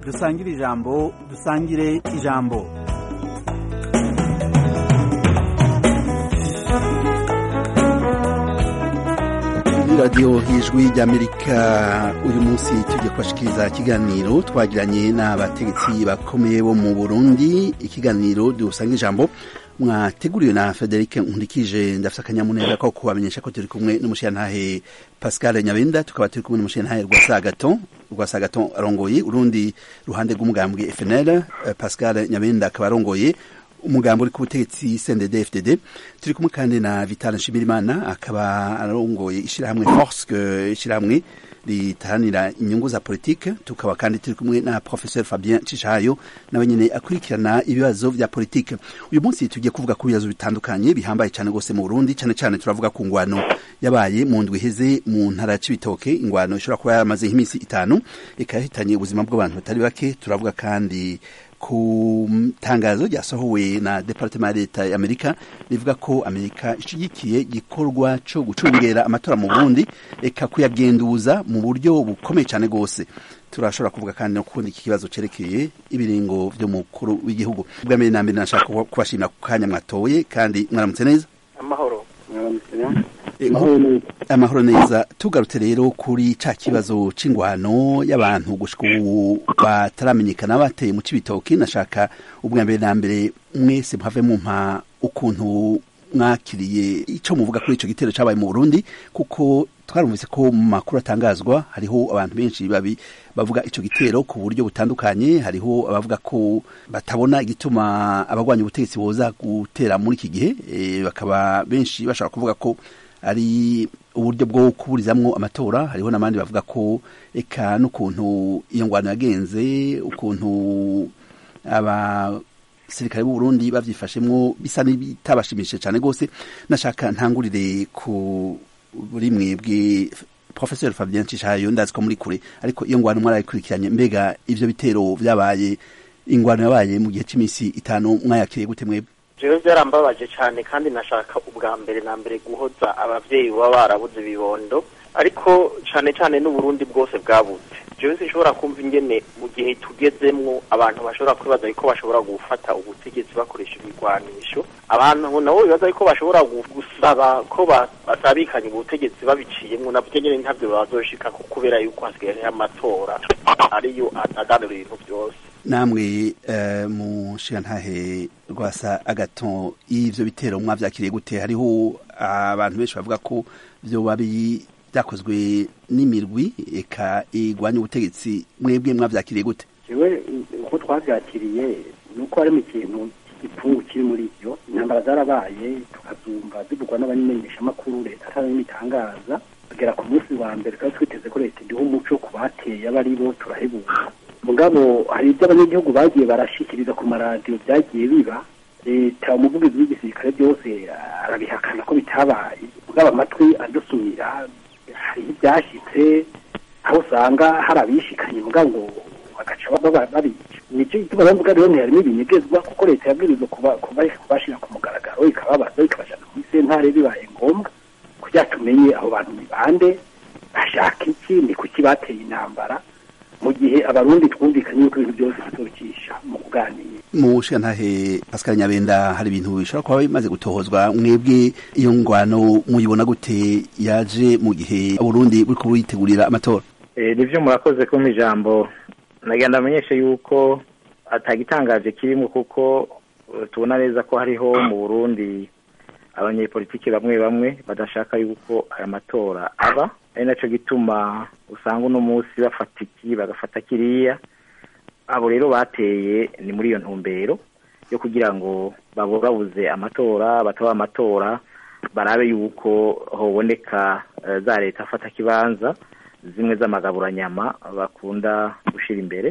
dusangire ijambo dusangire ijambo radiyo hijwi ry'amerika uyu munsi tujya kubashikiriza ikiganiro twagiranye n'abategetsi bakomeye bo mu burundi ikiganiro dusanga ijambo mwateguriwe na frederic nkurikije ndafite akanyamuneza ko kubamenyesha ko turi kumwe n'umushirantahe pascal nyabenda tukaba turi kumwe n'umushirantahe rwasagaton rwasagaton arongoye urundi ruhande rw'umugambwe fnl pascal nyabenda akaba arongoye umugambo uri ku butegetsi CNDD FDD turi kumwe kandi na Vital Nshimirimana akaba arongoye ishirahamwe Force ishirahamwe ritahanira inyungu za politike tukaba kandi turi kumwe na Professeur Fabien Cishayo nawe nyene akurikirana ibibazo vya politike uyu munsi tugiye kuvuga ku bibazo bitandukanye bihambaye cyane gose mu Burundi cyane cyane turavuga ku ngwano yabaye mu ndwi iheze mu ntara ya Cibitoke ingwano ishobora kuba yaramaze nk'iminsi itanu ikahitanye ubuzima bw'abantu batari bake turavuga kandi ku tangazo ryasohowe na departement ya leta ya amerika rivuga ko amerika ishigikiye igikorwa cyo gucungera amatora mu burundi eka kuyagenduza mu buryo bukomeye cyane rwose turashobora kuvuga kandi no kundi iki kibazo cerekeye ibiringo vy'umukuru w'igihugu bwa mbere na mbere nashaka kubashimira ku kanya mwatoye kandi mwaramutse neza amahoro amahoro neza tugarutse rero kuri ca kibazo c'ingwano y'abantu gushika ubu bataramenyekana bateye mu cibitoki nashaka ubwa mbere na mbere mwese muhave mumpa ukuntu mwakiriye ico muvuga kuri ico gitero cabaye mu Burundi kuko twarumvise ko mu makuru atangazwa hariho abantu benshi babi bavuga ico gitero ku buryo butandukanye hariho abavuga ko batabona igituma abagwanya ubutegetsi boza gutera muri iki gihe e, bakaba benshi bashaka kuvuga ko ari uburyo bwo kuburizamwo amatora hariho n'abandi bavuga ko eka n'ukuntu iyo ngwano yagenze ukuntu abasirikare b'u Burundi bavyifashemwo bisa n'ibitabashimishije cyane gose nashaka ntangurire ku buri mwebwe Professor Fabien Cishayo ndazi ko muri kure ariko iyo ngwano mwarayikurikiranye mbega ivyo bitero vyabaye ingwano yabaye mu gihe c'imisi itanu mwayakiriye gute mwebwe jewe byarambabaje cyane kandi nashaka ubwa mbere na mbere guhoza abavyeyi baba barabuze ibibondo ariko cyane cyane n'uburundi bwose bwabuze jewe sinshobora kumva ingene mu gihe tugezemwo abantu bashobora kwibaza yuko bashobora gufata ubutegetsi bakoresha ibigwanisho abantu nabo bibaza yuko bashobora gusaba ko basabikanya ubutegetsi babiciyemwo navyo nyene ntavyo bazoshika kubera yuko hasigaye hariho amatora ariyo aganira ibintu byose namwe uh, mushirantahe rwasa agaton ivyo bitero mwavyakiriye gute hariho abantu benshi bavuga ko vyoba byakozwe n'imirwi eka igwanya ubutegetsi mwebwe mwavyakiriye gute jewe uko twavyakiriye ni uko harimo ikintu igipfungu kiri muri ivyo intambara zarabaye tukazumva zivugwa n'abamenyeshamakuru leta atarabitangaza kugera ku munsi wa mbere twari twiteze ko leta iduha umuco ku bateye aba ari bo turahebuka mugabo hari ibyo abanyagihugu bagiye barashikiriza ku maradiyo byagiye biba leta umuvugizi w'igisirikare byose arabihakana ko bitabaye mugabo amatwi adusumira hariho ibyashyitse aho usanga hari abishikanye mugabo ngo bagaca babica nicyo gituma bavuga rero ntiharimo ibinyegezwa kuko leta yabwirizwa kubashira ku mugaragaro ikababaza ikabajana kuri sentare bibaye ngombwa kugira tumenye abo bantu ni bande bashaka iki ni kuki bateye intambara mu gihe abarundi twumvikanye yuko ibintu byose bizocisha mu kuganira mu shantahe Pascal Nyabenda hari ibintu bishobora kuba bimaze gutohozwa mwebwe iyo ngwano muyibona gute yaje mu gihe Burundi buriko buritegurira amatora eh nivyo murakoze ko mu ijambo nagenda amenyeshe yuko atagitangaje kirimo kuko tubona neza ko hariho mu Burundi abanyepolitiki bamwe bamwe badashaka yuko aya matora aba ari naco gituma usanga uno munsi bafata iki bagafata kiriya abo rero bateye ni muri iyo ntumbero yo kugira ngo baburabuze amatora bataba amatora barabe yuko hoboneka za leta afata kibanza zimwe z'amagaburanyama bakunda gushira imbere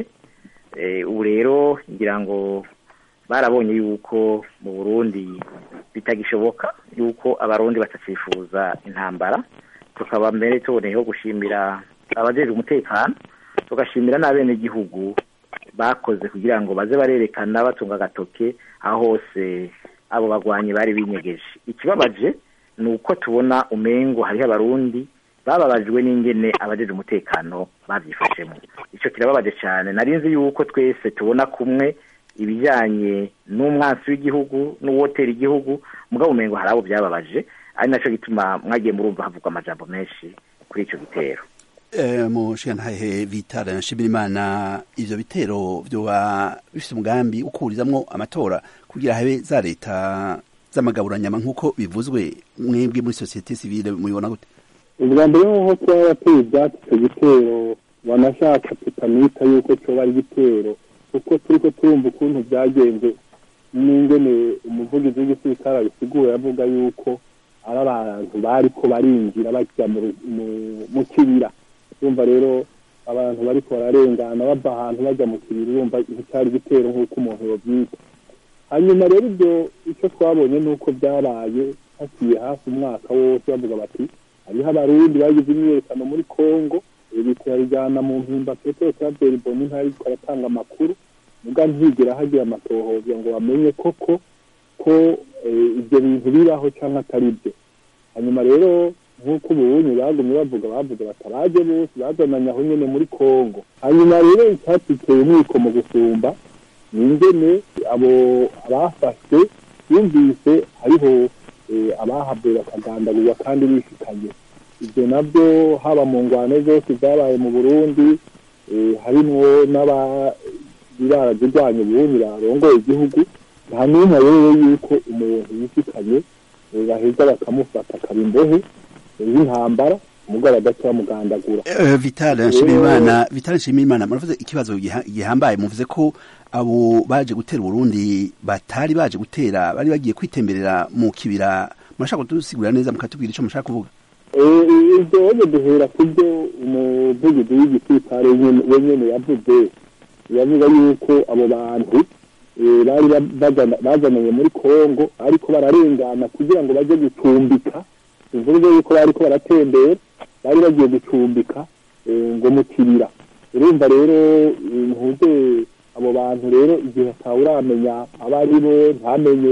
ubu rero ngira ngo barabonye yuko mu burundi bitagishoboka yuko abarundi batacifuza intambara tukaba mbere tuboneyeho gushimira abajejwe umutekano tugashimira n'abenegihugu bakoze kugira ngo baze barerekana batunga agatoke aho hose abo bagwanyi bari binyegeje ikibabaje ni uko tubona umengo hariho abarundi bababajwe n'ingene abajeje umutekano babyifashemo icyo kirababaje cyane narinzi yuko twese tubona kumwe ibijyanye n'umwansi w'igihugu n'uwotera igihugu mugabo umengo hari abo byababaje ari nacyo gituma mwagiye murumva havugwa amajambo menshi kuri icyo gitero mushiyantahe vitara nshimirimana ivyo bitero vyoba bifise umugambi ukurizamwo amatora kugira habe za leta z'amagaburanyama nk'uko bivuzwe mwebwe muri sosiyete sivile mubibona gute ubwa mbere nko kuba wateye ibyatsi icyo gitero wanashaka tutamwita yuko cyoba ari igitero kuko turiko turumva ukuntu byagenze n'ingene umuvugizi w'igisirikare abisigura yavuga yuko ari abantu bariko barinjira bajya mu kibira urumva rero abantu bariko bararengana bava ahantu bajya mu kibiri urumva icyari igitero nk'uko umuntu yobyita hanyuma rero ibyo icyo twabonye ni uko byabaye haciye hafi umwaka wose bavuga bati hariho abarundi bagize imyiyerekano muri congo biturabijyana mu mpimba petero claver boni ntariko aratanga amakuru muga ntigera hagira amatohoza ngo bamenye koko ko ibyo bintu bibaho cyangwa atari byo hanyuma rero nk'uko ubunyi bagumye bavuga bavuga bataraje bose bazananye aho nyene muri congo hanyuma rero icyatiteye umwiko mu gusumba ni ingene abo abafashwe yumvise hariho abahabwe bakagandagurwa kandi bishikanye ibyo nabyo haba mu ngwano zose zabaye mu burundi harimwo n'abirara zirwanya uburundi barongoye igihugu nta n'umwe rero yuko umuntu yishikanye baheza bakamufata akaba imbohe y'intambara umugabo agaca bamugandagura vitale nshimirimana vitale nshimirimana muravuze ikibazo gihambaye muvuze ko abo baje gutera uburundi batari baje gutera bari bagiye kwitemberera mu kibira murashaka kudusigurira neza mukatubwira icyo mushaka kuvuga ibyo wajya duhera ku byo umuvugizi w'igisirikare wenyine yavuze yavuga yuko abo bantu bari bazananye muri congo ariko bararengana kugira ngo bajye gucumbika bivuze yuko bariko baratembera bari bagiye gucumbika ngo mu kibira urumva rero ntuze abo bantu rero igihe atawuramenya abo ari bo ntamenye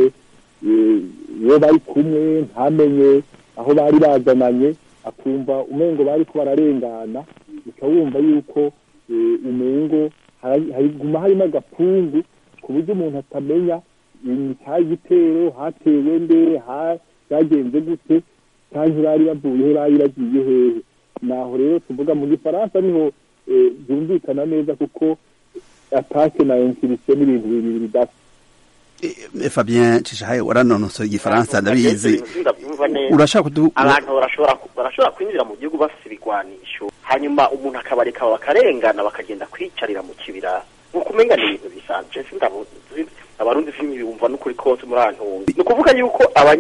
iyo bari kumwe ntamenye aho bari bazananye akumva umengo bariko bararengana uca wumva yuko umengo hariguma harimo agapungu ku buryo umuntu atamenya cya gitero hatewe nde byagenze gute kandi bari bavuye he bari bagiye hehe naho rero tuvuga mu gifaransa niho byumvikana neza kuko atake na insirisio n'ibintu bibiri bidasa Fabien Cishahaye waranonosoye igifaransa ndabizi urashaka kudu abantu barashobora barashobora kwinjira mu gihugu bafite ibigwanisho hanyuma umuntu akabareka bakarengana bakagenda kwicarira mu kibira nkuko umenga ni ibintu bisanzwe sindabuzi abarundi filimi bumva n'ukuri kose muri antumbi ni ukuvuga yuko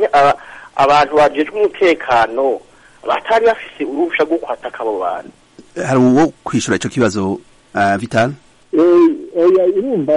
abantu bajejwe umutekano batari bafise uruhusha rwo kwataka abo bantu hari uwo kwishura ico kibazo uh, Vital oya irumva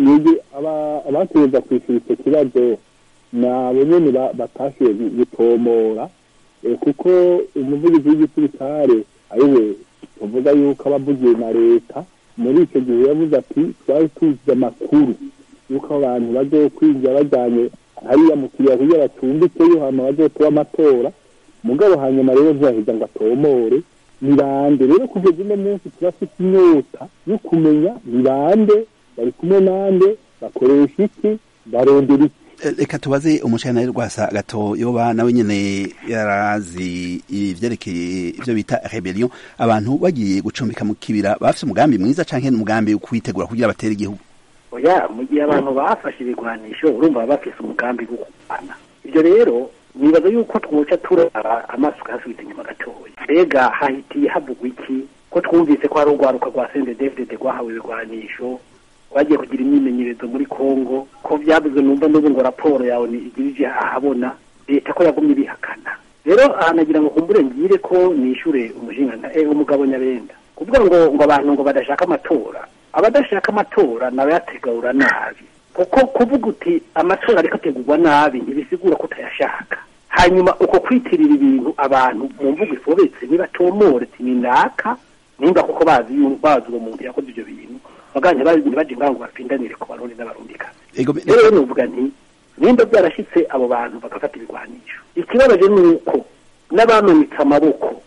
abategereza kwishyura icyo kibazo ni abo nyene batashoboye gutomora kuko umuvugizi w'igisirikare ariwe tuvuga yuko abavugiye na leta muri icyo gihe yavuze ati twari tuzi amakuru yuko abantu bazokwinjira bajyanye hariya mu kiriya kugira bacumbikeyo hama bazotuba amatora mugabo hanyuma rero ntiyaheza ngo atomore ni bande rero kugeza uno munsi turafite inyota yo kumenya ni bande bari kumwe nande bakoresha iki barondera iki reka tubaze umushana rwasa gato yoba nawe nyene yarazi ivyerekeye ivyo bita rebellion abantu bagiye gucumbika mu kibira bafise umugambi mwiza canke umugambi wo kwitegura kugira batere igihugu oya mu gihe abantu bafashe ibigwanisho urumva baba bafise umugambi wo kurwana ibyo rero nibaza yuko twoca turara amaso ukayasubiza inyuma gatoya mbega hahitiye havugwa iki ko twumvise ko hari urwaruka rwa sendedefdede rwahawe ibigwanisho bagiye kugira imyimenyerezo muri congo ko byabuze numva n'ubu ngo raporo yawe igirije ahabona leta ko yagumye ibihakana rero ahanagira ngo kumbure ngire ko nishure umushinga eh, umugabo nyabenda kuvuga ngo ngo abantu ngo badashaka amatora abadashaka amatora nabayategura nabi kuko kuvuga uti amatora ariko ategurwa nabi ntibisigura ko utayashaka hanyuma uko kwitirira ibintu abantu mu mvugo ifobetse nibatomore ati ni naka nimba kuko bazi bazi uwo muntu yakoze ibyo bintu baganje baje baje ngaho bapindanire ku barundi n'abarundikazi rero nuvuga nti nimba byarashitse abo bantu bagafata ibigwanisho ikibabaje ni uko n'abamenetse amaboko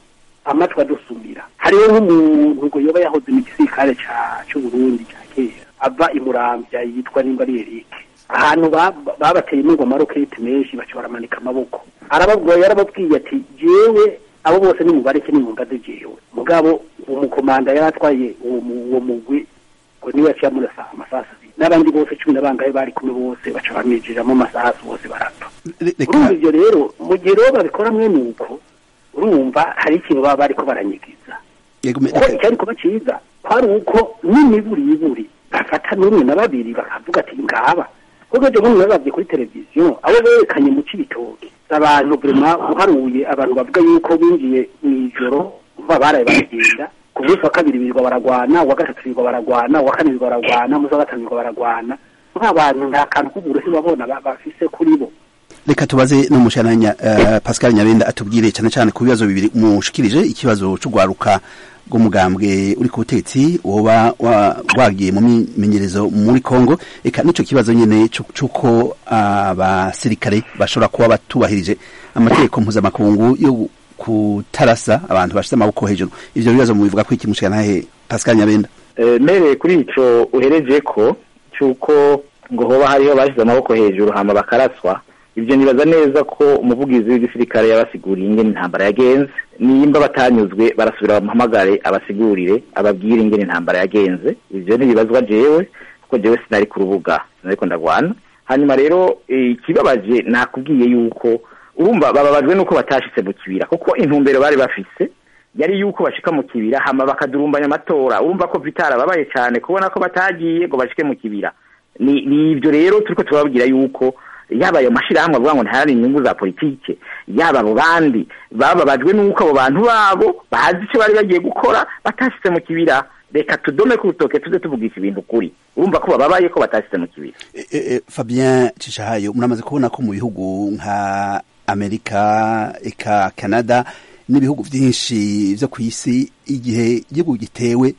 amatwi adusumira hariho nk'umuntu ngo yoba yahoze mu gisirikare ca c'uburundi ca kera ava imuramvya yitwa nimba ari erike ahantu ba- babateye ingoma roketi menshi baca baramanika amaboko arababwira yarababwiye ati jewe abo bose nimubareke nimungaze jewe mugabo uwo mukomanda yari atwaye uwo mu- uwo mugwi ngo niwe yaciye amurasa amasasu abiri n'abandi bose cumi na bangahe bari kumwe bose baca bamwijijamo amasasu bose barapfa Re- urumva reka ibyo rero mu gihe rero babikora mwene uko urumva hari ikintu baba bariko baranyigiza yego me- kuko reka- icyari kuba cyiza kwari uko n'imiburi iburi bafata n'umwe na babiri bakavuga ati ngaba kuko ejo bundi bababye kuri televiziyo abo berekanye mu cibitoki abantu vrema uharuye abantu bavuga yuko binjiye mu ijoro kuva baraye baragenda ku munsi wa kabiri birirwa baragwana uwa gatatu birirwa baragwana uwa kane birirwa baragwana umunsi wa gatanu birirwa baragwana nk'abantu nta kantu k'uburuhe babona ba- bafise kuri bo reka tubaze n'umushananya uh, Pascal Nyabenda atubwire cyane cyane ku bibazo bibiri mushikirije ikibazo c'ugwaruka rw'umugambwe uri ku butetsi woba wa- wagiye mu mimenyerezo muri Kongo eka nico kibazo nyene cu- c'uko abasirikare bashobora kuba batubahirije amategeko mpuzamakungu yo kutarasa abantu bashize amaboko hejuru ivyo bibazo mubivuga ko iki mushikanahe Pascal Nyabenda Eh, mereye kuri ico uhereje ko cyuko ngo hoba hariho bashyize amaboko hejuru hama bakaraswa ibyo nibaza neza ko umuvugizi w'igisirikare yabasiguriye ingene intambara yagenze nimba batanyuzwe barasubira bamuhamagare abasigurire ababwire ingene intambara yagenze ivyo ntibibazwa jewe kuko jewe sinari ku rubuga sinariko ndagwana hanyuma rero eh, ikibabaje nakubwiye yuko urumva bababajwe nuko batashitse mu kibira kuko intumbero bari bafise yari yuko bashika mu kibira hama bakadurumbanya amatora urumva ko vitara babaye cyane kubona ko batagiye ngo bashike mu kibira ni ni ibyo rero turiko turababwira yuko yaba ayo mashirahamwe avuga ngo ntayari inyungu za politike yaba abo bandi bababajwe nuko abo bantu babo bazi icyo bari bagiye gukora batashitse mu kibira reka tudome ku rutoke tuze tuvugisha ibintu kuri urumva ko bababaye ko batashitse mu kibira E, e, e, Fabien Cishahayo muramaze kubona ko mu bihugu nka Amerika eka Canada n'ibihugu byinshi byo ku isi igihe igihugu gitewe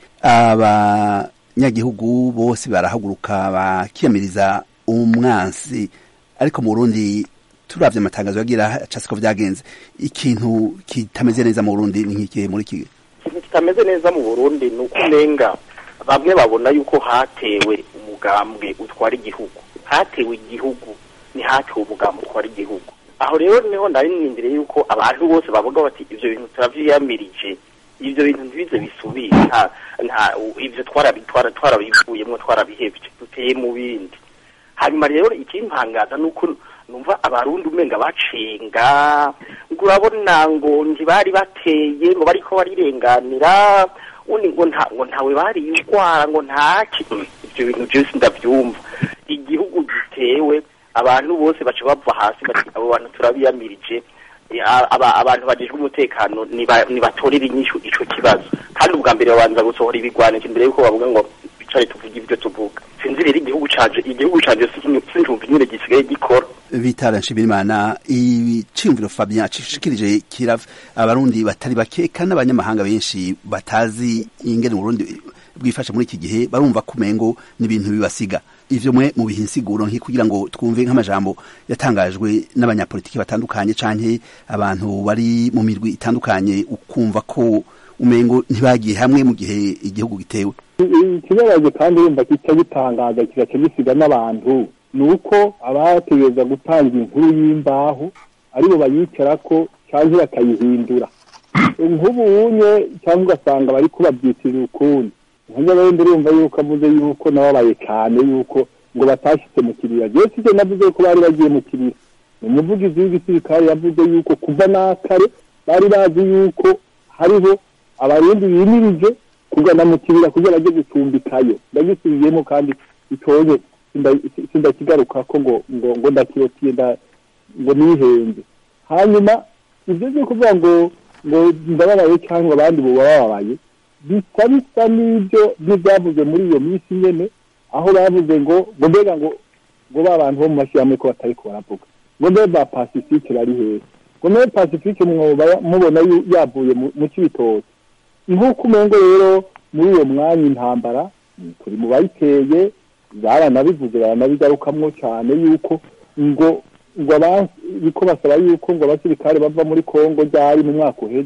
abanyagihugu bose barahaguruka bakiyamiriza umwansi ariko mu Burundi turavye amatangazo yagira casiko vyagenze ikintu kitameze neza mu Burundi ni nk'ikihe muri iki ikintu kitameze neza mu burundi ni uko umenga bamwe babona yuko hatewe umugambwe utwara igihugu hatewe igihugu ntihatewe umugambwe utwara igihugu aho rero niho nari nindiriye yuko abantu bose bavuga bati ivyo bintu turavyiyamirije ivyo bintu ntibize bisubire nta nta ivyo twarabitwara twarabivuyemwo twarabihevye duteye mu bindi hanyuma rero ikimpangaza ni uko numva abarundi umenga bacenga ngo urabona ngo ntibari bateye ngo bariko barirenganira undi ngo nta ngo ntawe bariyugwara ngo ntaki ibyo bintu byose ndavyumva igihugu gitewe abantu bose baca bava hasi bati abo bantu turabiyamirije Eh, aba- abantu bajejwe umutekano niba- nibatorere inyishu ico kibazo kandi ubwa mbere babanza gusohora ibigwanisho imbere yuko bavuga ngo bicare tuvuge ibyo tuvuga sinzi rero igihugu canje igihugu canje sinjumva nyine gisigaye gikora Vitara Nshimirimana iciyumviro Fabien cishikirije kirava abarundi batari bake kandi abanyamahanga benshi batazi ingene Burundi bwifashe muri iki gihe barumva kumengo n'ibintu bibasiga ivyo mwe mu bihe insiguro nki kugira ngo twumve nk'amajambo yatangajwe n'abanyapolitiki batandukanye canke abantu bari mu mirwi itandukanye ukumva ko umengo ntibagiye hamwe mu gihe igihugu gitewe ikibabaje kandi urumva kica gitangaza kigaca gisiga n'abantu ni uko abategereza gutanga inkuru y'imbaho aribo bayicarako cyangwa bakayihindura nk'ubu unye cyangwa ugasanga bari kubabyitirira ukundi nk'abandi urumva yuko avuze yuko nababaye cyane yuko ngo batashyitse mu kibira jewe sivyo navuze ko bari bagiye mu kibira ni umuvugizi w'igisirikare yavuze yuko kuva n'akare bari bazi yuko hariho abarundi bimirije kugana mu kibira kugira bajye gucumbikayo ndagisubiyemo kandi itoye sindakigaruka ko ngo ngo ngo ndakirotiye ngo nihenze hanyuma ibyo byo kuvuga ngo ngo ndababaye cyangwa abandi bo bababaye bisa bisa n'ibyo n'ibyavuze muri iyo minsi nyene aho bavuze ngo ngo mbega ngo ngo ba bantu bo mu mashyirahamwe ko batari ko baravuga ngo mbe ba pacifique bari hehe ngo mbe pacifique mwoba mubona yavuye mu kibitoki nk'uko umengo rero muri uwo mwanya intambara turi mu bayiteye baranabivuze baranabigarukamwo cyane yuko ngo ngo abiko basaba yuko ngo abasirikare bava muri kongo ryari mu mwaka uheze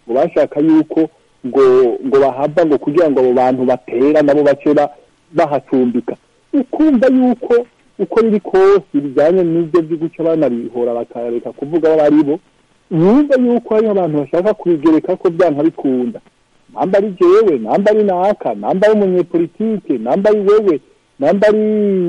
ngo bashaka yuko ngo ngo bahava ngo kugira ngo abo bantu batera nabo bace bahacumbika ukumva yuko uko biri kose bijyanye n'ibyo byo guca banabihora bakareka kuvuga abo ari bo yumva yuko hariho abantu bashaka kubigereka ko byanka bikunda namba ari jewe namba ari naka namba ari umunyepolitike namba ari wewe namba ari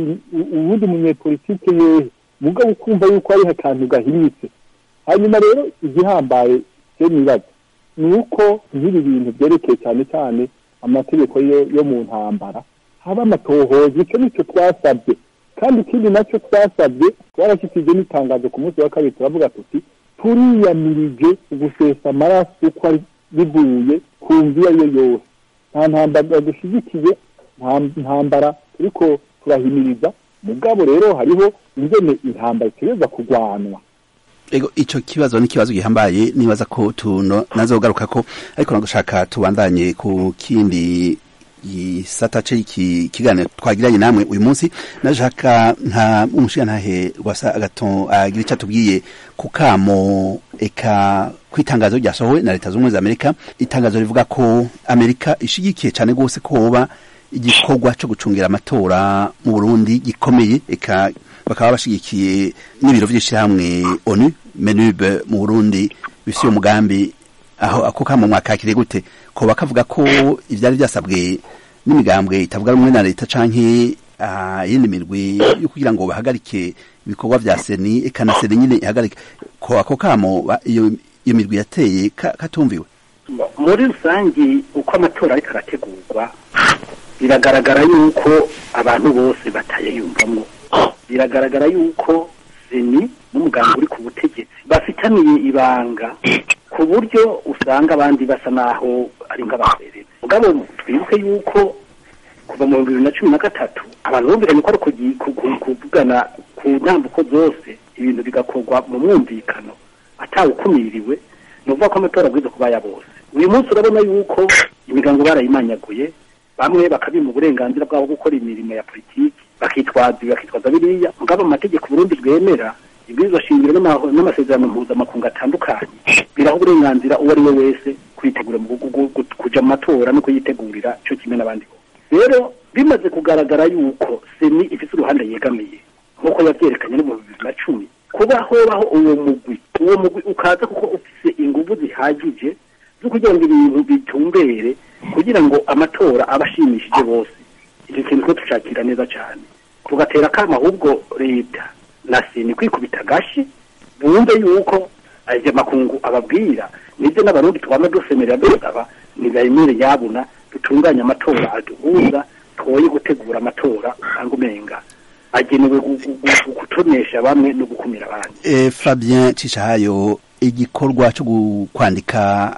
uwundi munyepolitike yehe mugabo ukumva yuko hariho akantu gahinyitse hanyuma rero igihambaye cyo nibaza ni uko nk'ibi bintu byerekeye cyane cyane amategeko yo mu ntambara haba amatohoza icyo nicyo twasabye kandi ikindi nacyo twasabye twarashyikirije n'itangazo ku munsi wa kabiri turavuga tuti turiyamirije gusesa amaraso uko ari bivuye ku nzu iyo ari yo yose nta ntambara dushyigikiye nta ntambara turiko turahimiriza mugabo rero hariho ingene intambara itegereza kurwanwa ego ico kibazo ni kibazo gihambaye nibaza ko tuno nazogaruka ko ariko nagushaka tubandanye ku kindi gisata c'iki kiganiro twagiranye namwe uyu munsi nashaka nka umushigantahe rwasa agaton agira ico atubwiye ku kamo eka kwitangazo ryasohowe na leta z'ubumwe za amerika itangazo rivuga ko amerika ishigikiye cane gose ko hoba igikorwa co gucungira amatora mu burundi gikomeye eka bakaba bashigikiye n'ibiro vy'ishirahamwe onu menube mu burundi bifise uwo mugambi aho ako kamo mwakakire gute ko bakavuga ko ivyari vyasabwe n'imigambwe itavuga rumwe na leta canke yindi mirwi yo kugira ngo bahagarike ibikorwa vya seni eka na seni nyine ihagarike ko ako kamo iyo iyo mirwi yateye katumviwe muri rusangi uko amatora ariko arategurwa biragaragara yuko abantu bose batayiyumvamo biragaragara yuko seni n'umuganga uri ku butegetsi bafitaniye ibanga ku buryo usanga abandi basa naho ari nk'abaserera mugabo twibuke yuko kuva mu bibiri na cumi na gatatu abantu bumvikanye ko ari kuvugana ku ntambuko zose ibintu bigakorwa mu mwumvikano atawukumiriwe ni ukuvuga ko amatora abwiza kuba ya bose uyu munsi urabona yuko imigango barayimanyaguye bamwe bakabima uburenganzira bwabo gukora imirimo ya politiki bakitwaza bakitwaza biriya mugabo amategeko Burundi bwemera ibwirizwa shingiro n'amasezerano mpuzamakungu atandukanye biraho uburenganzira uwo ari we wese kwitegura kuja mu matora no kuyitegurira cyo kimwe n'abandi rero bimaze kugaragara yuko seni ifite uruhande yegamiye nk'uko yavyerekanye no mu bibiri na cumi kuba hobaho uwo mugwi uwo mugwi ukaza kuko ufise inguvu zihagije zo kugira ngo ibintu bitumbere kugira ngo amatora aba ashimishije bose icyo kintu ko tushakira neza cyane tugatera akama ahubwo leta na seni kwikubita agashi bumve yuko ayo makungu ababwira nibyo n'abarundi twama dusemerera dusaba nibemere yabuna dutunganye amatora aduhuza twoye gutegura amatora usanga umenga agenewe gutonesha bamwe no gukumira abandi e, Fabien Cishahayo igikorwa cyo kwandika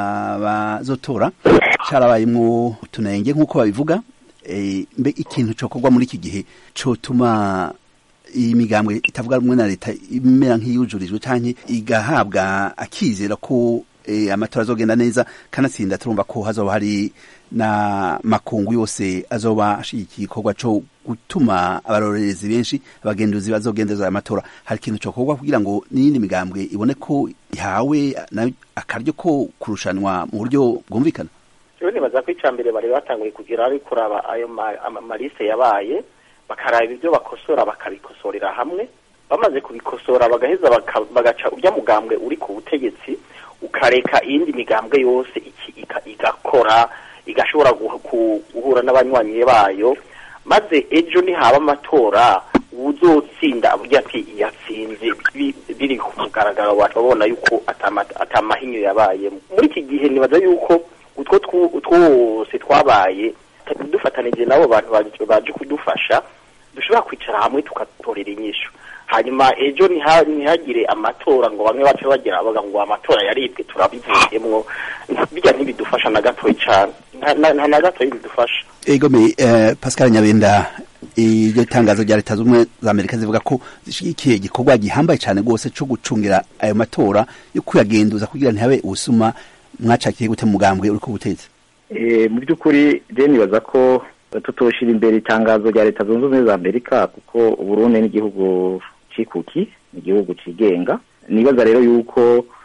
abazotora carabayemwo utunenge nk'uko babivuga e, mbe ikintu cokorwa muri iki gihe cotuma iyi migambwe itavuga rumwe na leta imera nk'iyujurijwe canke igahabwa akizera ko e, amatora azogenda neza kanatsinda turumva ko hazoba hari na makungu yose azoba ashigikiye igikorwa co gutuma abarorerezi benshi abagenduzi bazogendeza aya matora hari ikintu cokorwa kugira ngo n'iyindi migambwe ibone ko ihawe akaryo ko kurushanwa mu buryo bwumvikana rero nibaza ko icya mbere bari batanguye kugira ari kuraba ayo malise yabaye bakaraba ibyo bakosora bakabikosorera hamwe bamaze kubikosora bagaheza bagaca urya mugambwe uri ku butegetsi ukareka iyindi migambwe yose igakora igashobora guhura n'abanywanyi bayo maze ejo nihaba amatora uzotsinda avuga ati yatsinze biri ku mugaragaro babona yuko atamahinyo yabaye muri iki gihe nibaza yuko utwo twose twabaye dufatanije n'abo bantu baje kudufasha dushobora kwicara hamwe tugatorera inyishu hanyuma ejo ntihagire amatora ngo bamwe bace bagira bavuga ngo amatora yaribwe turabivuyemwo bijya ntibidufasha na gatoya cyane nta na gatoya bidufasha egome pascal nyabenda iryo tangazo rya leta z'ubumwe za amerika zivuga ko zishyigikiye igikorwa gihambaye cyane rwose cyo gucungira ayo matora yo kuyagenduza kugira ntihabe ubusuma mwacakiye gute mugambwe uri ku butegetsi mu by'ukuri je nibaza ko tutoshira imbere itangazo rya leta zunze ubumwe za amerika kuko uburundi n'igihugu cikuki ni igihugu cigenga nibaza rero yuko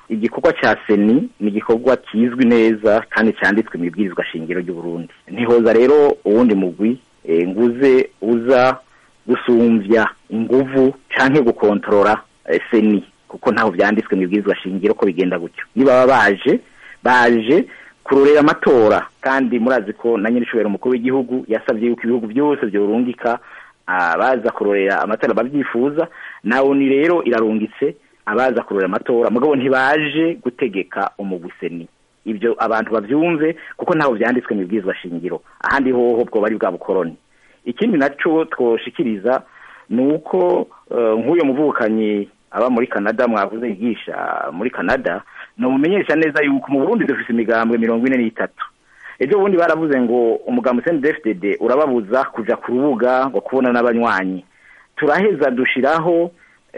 igikorwa cya seni ni igikorwa kizwi neza kandi cyanditswe mu ibwirizwa shingiro ry'uburundi ntihoza rero uwundi mugwi nguze uza gusumbya inguvu cyangwa gukontorora seni kuko ntaho byanditswe mu ibwirizwa shingiro ko bigenda gutyo niba baje baje kurorera amatora kandi murazi ko na nyir'ishobora umukuru w'igihugu yasabye yuko ibihugu byose byorungika abaza kurorera amatora babyifuza nawe ni rero irarungitse abaza kurorera amatora mugabo ntibaje gutegeka umuguseni ibyo abantu babyumve kuko ntaho byanditswe mu ibwirizwa shingiro ahandi hoho bwo bari bwa bukoroni ikindi nacyo twoshikiriza ni uko nk'uyu muvukanyi aba muri canada mwavuze yigisha muri canada numumenyesha neza yuko mu burundi dufite imigambwe mirongo ine n'itatu ejo bundi baravuze ngo umugambi cndfdd urababuza kuja ku rubuga ngo kubona n'abanywanyi turaheza dushiraho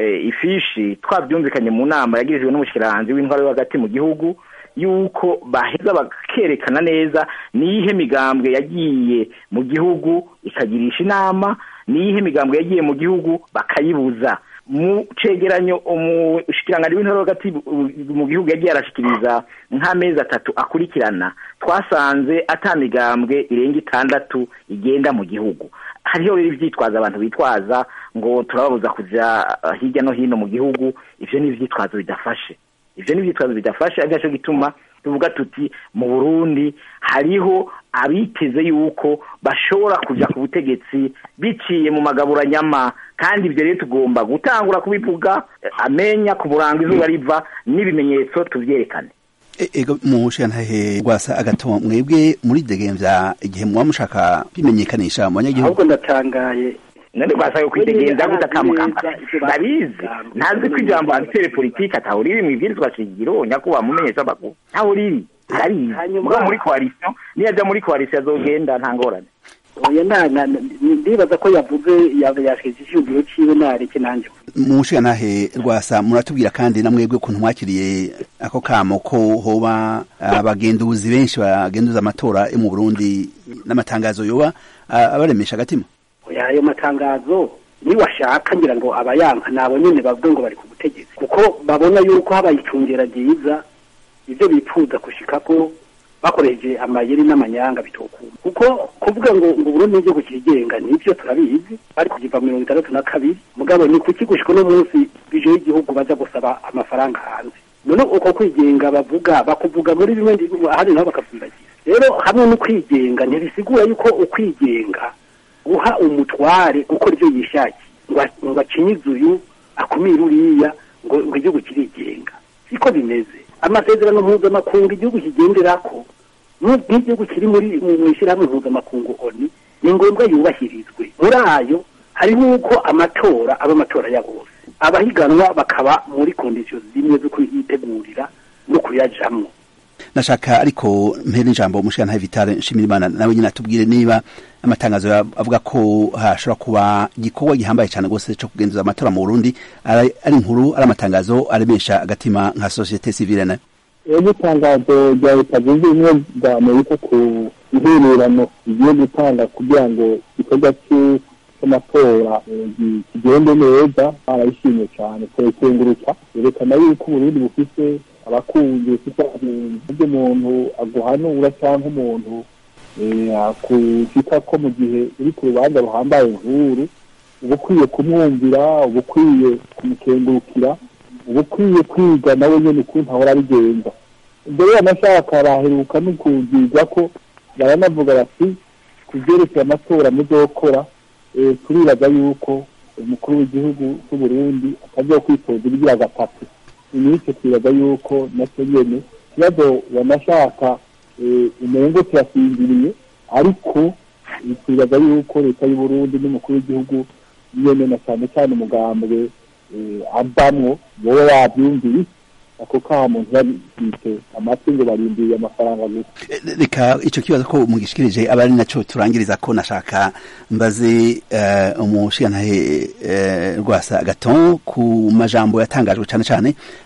ifishi twabyumvikanye mu nama yagirijwe n'umushikiranganji w'intwaro yo hagati mu gihugu yuko baheza bakerekana neza niyihe migambwe yagiye mu gihugu ikagirisha inama niyihe migambwe yagiye mu gihugu bakayibuza mu cegeranyo umushikiranganji w'intore hagati mu gihugu yagiye arashikiriza nk'amezi atatu akurikirana twasanze ata migambwe irenga itandatu igenda mu gihugu hariho rero ivyitwaza abantu bitwaza ngo turababuza kuja hirya no hino mu gihugu ivyo ni ivyitwazo bidafashe ivyo ni ivyitwazo bidafashe ari naco gituma tuvuga tuti mu burundi hariho abiteze yuko bashobora kuja ku butegetsi biciye mu magaburanyama kandi ibyo rero tugomba gutangura kubivuga amenya ku murango izuba riva n'ibimenyetso tuvyerekane ego mushantahe rwasa agato mwebwe muri degemvya igihe muba mushaka kwimenyekanisha mu banyagihugu ahubwo ndatangaye none rwasaga kwidegenza guta kamukamba ndabizi ntazi ko ijambo abitere politike ataho riri mu ibwirizwa shingiro nyakubahwa mumenyesha amakuru ntaho riri arabizi mugabo muri koalisiyo niyo ajya muri koalisiyo azogenda nta ngorane oya ndibaza ko yavuze yashyize icyumviro cyiwe nareke nanjye mushigantahe rwasa muratubwira kandi na mwebwe ukuntu mwakiriye ako kamo ko hoba abagenduzi benshi bagenduza amatora yo mu burundi n'amatangazo yoba abaremesha agatima ayo matangazo niwashaka ngira ngo abayanka nabo nyine bavuga ngo bari ku butegetsi kuko babona yuko habaye icungera ryiza ibyo bifuza gushikako bakoresheje amayeri n'amanyanga bitokuma kuko kuvuga ngo ngo Burundi n'igihugu kirigenga nivyo turabizi bari kugiva mirongo itandatu na kabiri mugabo ni kuki gushika uno munsi bije y'igihugu baza gusaba amafaranga hanze none uko kwigenga bavuga bakuvuga muri bimwe ahandi naho bakavundagira rero hamwe no kwigenga ntibisigura yuko ukwigenga guha umutware gukora ibyo yishakiye ngo acinyize uyu akumire uriya ngo igihugu kirigenga siko bimeze amasezerano mpuzamakungu igihugu kigenderako nk'igihugu kiri muri mu ishyirahamwe mpuzamakungu oni ni ngombwa yubahirizwe muri ayo hariho uko amatora aba amatora ya bose abahiganwa bakaba muri kondisiyo zimwe zo kuyitegurira no kuyajamwo nashaka ariko mpera ijambo umushirantahe vitale nshimirimana nawe nyine atubwire niba amatangazo avuga ko hashobora kuba igikorwa gihambaye cyane rwose cyo kugenzuza amatora mu burundi ari inkuru ari amatangazo aremesha agatima nka sosiyete sivile nayo iyo itangazo rya leta zunze ubumwe bwa amerika ku intererano igiye gutanga kugira ngo igikorwa cy'amatora kigende neza barayishimye cyane kurekenguruka yerekana yuko uburundi bufite abakunzi bufite ibyo umuntu aguhanura cyangwa umuntu akukita ko mu gihe uri ku rubanza ruhambaye nkuru uba ukwiye kumwumvira uba ukwiye kumukengurukira uba ukwiye kwiga nawe nyine ukuntu ahora abigenza ibyo rero amashaka baheruka no kubwirwa ko baranavuga bati ku byerekeye amatora muzokora turibaza yuko umukuru w'igihugu cy'uburundi atagiye kwitoza ibigira gatatu iminsi twibaza yuko nacyo nyene ikibazo banashaka umengo kirasinziriye ariko twibaza yuko leta y'uburundi n'umukuru w'igihugu nyene na cyane cyane umugambwe avamwo boba wabyumviye ako ka muntu babite amatwi ngo barindiriye amafaranga gusa reka ico kibazo ko mugishikirije aba ari naco turangiriza ko nashaka mbaze uh, umushigantahe uh, rwasa gaton ku majambo yatangajwe cane cane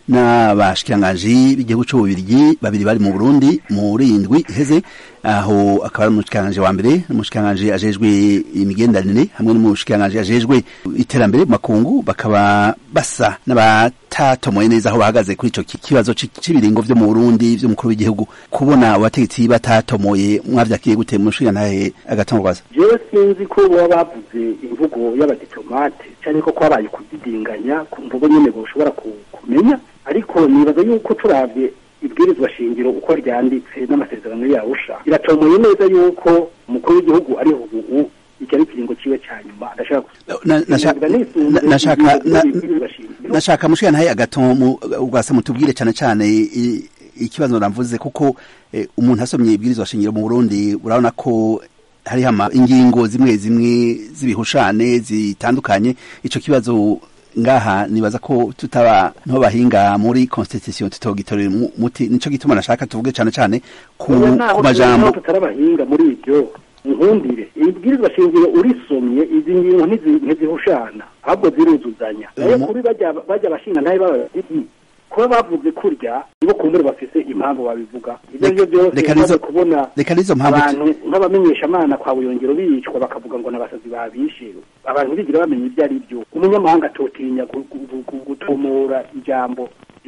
n'abashikiranganji b'igihugu c'ububirigi babiri bari mu Burundi muri indwi iheze aho akaba ari umushikiranganji wa mbere n'umushikiranganji ajejwe imigenderanire hamwe n'umushikiranganji ajejwe iterambere mu makungu bakaba basa n'abatatomoye neza aho bahagaze kuri ico kibazo c'ibiringo vyo mu Burundi vy'umukuru w'igihugu kubona abategetsi batatomoye mwavyakiye gute mushikirantahe agatongwaza jewe sinzi ko baba bavuze imvugo y'abadiplomate cyane ko kwabaye kudidinganya ku mvugo nyene boshobora kumenya ariko nibaza yuko turavye ibwirizwa shingiro uko ryanditse n'amasezerano yawusha iratomoye neza yuko umukuru w'igihugu ariho ubu iki ari ikiringo ciwe ca nyuma adashaka nashaka nashaka mushikana agatomu ugasa mutubwire cyane cyane ikibazo namvuze kuko umuntu asomye ibwirizwa shingiro mu Burundi urabona ko hariho ingingo zimwe zimwe z'ibihushane zitandukanye ico kibazo ngaha nibaza ko tutaba nto bahinga muri constitution tutogitorera muti nico gituma nashaka tuvuge cyane cyane ku majambo tutarabahinga muri ibyo nkundire ibwirizwa shingiro urisomye izi ngingo ntizihushana ahubwo ziruzuzanya nayo kuri bajya bajya bashinga ntayo bababiri kuba bavuze kurya nibo kumbure bafise impamvu babivuga ibyo byo byose maze kubona abantu nk'abamenyeshamana kwa buyongero bicwa bakavuga ngo n'abasazi babishe abantu bigira bamenya ibyo ari byo umunyamahanga atotinya gutumura ijambo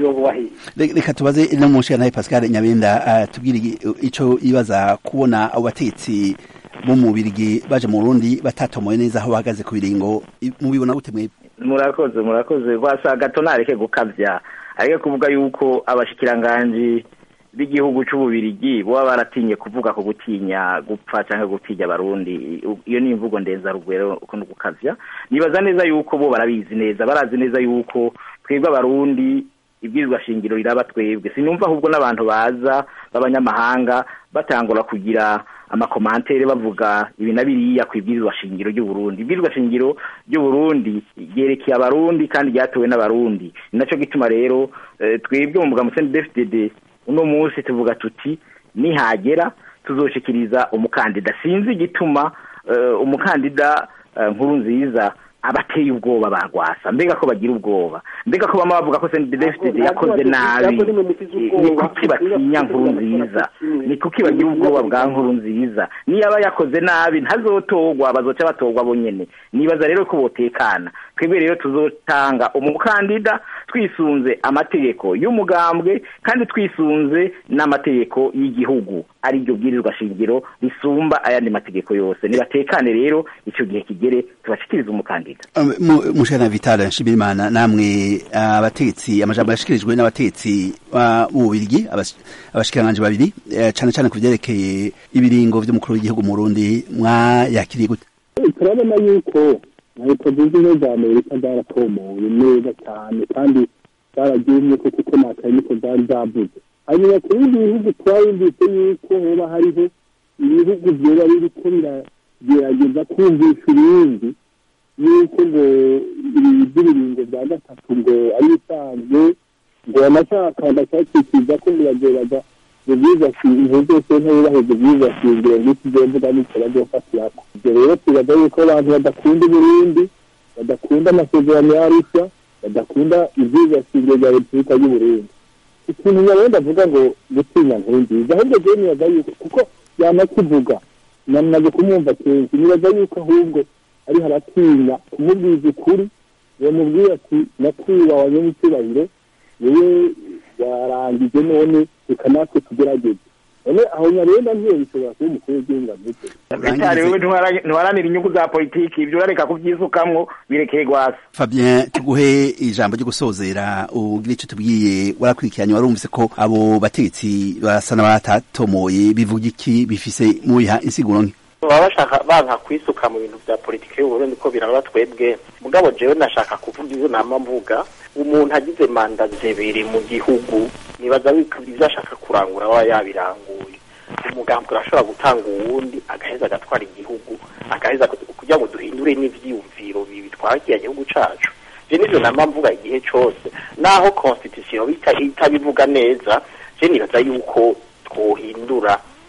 reka tubaze no munsi nawe pascal nyabenda tubwire ico ibaza kubona abo batetsi bo mu birigi baje mu Burundi batatomoye neza aho bahagaze ku biringo mubibona gute mwebwe murakoze murakoze rwasa gato nareke gukavya ariko kuvuga yuko abashikiranganji b'igihugu c'ububirigi boba baratinye kuvuga ko gutinya gupfa canke gutinya abarundi iyo ni imvugo ndenza rugwero uko gukavya nibaza neza yuko bo barabizi neza barazi neza yuko twebwe abarundi ibwirizwa shingiro riraba twebwe sinumva ahubwo n'abantu baza b'abanyamahanga batangura kugira amakomantere bavuga ibi na biriya ku ibwirizwa shingiro ry'uburundi ibwirizwa shingiro ry'uburundi ryerekeye abarundi kandi ryatowe n'abarundi ni naco gituma rero twebwe mu mugambo cndfdd uno munsi tuvuga tuti nihagera tuzoshikiriza umukandida sinzi igituma umukandida nkuru nziza abateye ubwoba bagwasa mbega ko bagira ubwoba mbega ko bama bavuga ko CNDD-FDD yakoze nabi ni kuki batinya nkuru nziza ni kuki bagira ubwoba bwa nkuru nziza niyaba yakoze nabi ntazotogwa bazoca batogwa bonyene nibaza rero ko botekana twebwe rero tuzotanga umukandida twisunze amategeko y'umugambwe kandi twisunze n'amategeko y'igihugu ari ryo bwirizwa shingiro risumba ayandi mategeko yose nibatekane rero ico gihe kigere tubashikiriza umukandida mushana Vital Nshimirimana namwe abatetsi amajambo yashikirijwe n'abatetsi b'ububirigi abashikiranganje babiri cane cane ku vyerekeye ibiringo vy'umukuru w'igihugu mu Burundi mwayakiriye gute turabona yuko leta zunze ubumwe za amerika zaratomoye neza cyane kandi zaragiye ko kuko nakaye niko zari zavuze hanyuma ku bindi bihugu twayumvise yuko hoba hariho ibihugu vyoba biriko biragerageza kumvisha ibindi yuko ngo iby'ibiringo bya gatatu ngo ari bisanzwe ngo banashaka ndashakishiza ko biragerageza ibyiza shingiro byose ntibubahiriza ibyiza shingiro ngiki byo mvuga n'icyo bazofatirako ibyo rero tubaza yuko abantu badakunda uburundi badakunda amasezerano ya arusha badakunda ibyiza shingiro bya repubulika y'uburundi ikintu nyabenda avuga ngo gutinya nkuru nziza ahubwo jewe nibaza yuko kuko yanakivuga namaze kumwumva kenshi nibaza yuko ahubwo ari haratinya kumubwiza ukuri bamubwira ati nakwiba wanyam'icyubahiro wowe warangije none reka natwe tugerageze none aho nyarenda ntiyo bishobora kuba umukuru w'igihugu avuze bitari wewe ntiwaranira inyungu za politiki ibyo urareka kubyisukamwo birekeye gwasa Fabien tuguhe ijambo ryo gusozera ugira icyo tubwiye warakurikiranye warumvise ko abo bategetsi basa n'abatatomoye bivuga iki bifise mubiha insiguro nke baba bashaka banka kwisuka mu bintu bya politiki y'uburundi ko biraba twebwe mugabo jewe nashaka kuvuga izo nama mvuga umuntu agize manda zibiri mu gihugu nibaza ibyo ashaka kurangura aba yabiranguye umugambi urashobora gutanga uwundi agaheza agatwara igihugu agaheza kugira ngo duhindure n'ivyiyumviro bitwara kiriya gihugu cacu je nivyo nama mvuga igihe cose naho constitution itabivuga neza je nibaza yuko twohindura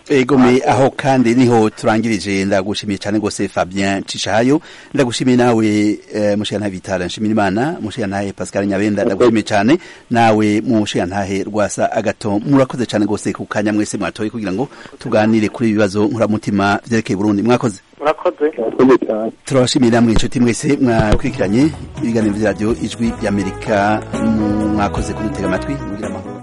egome aho kandi niho turangirije ndagushimiye cyane rwose Fabien Cishayo ndagushimiye nawe eh, mushana Vitala nshimira Imana mushana Pascal Nyabenda ndagushimiye cyane nawe mushana rwasa agato murakoze cyane rwose ku kanya mwese mwatoye kugira ngo tuganire kuri ibibazo nkuramutima vyerekeye Burundi mwakoze murakoze murakoze cyane turabashimiye namwe inshuti mwese mwakurikiranye ibiganiro vya radio ijwi ry'Amerika mwakoze kudutega amatwi mugira amahoro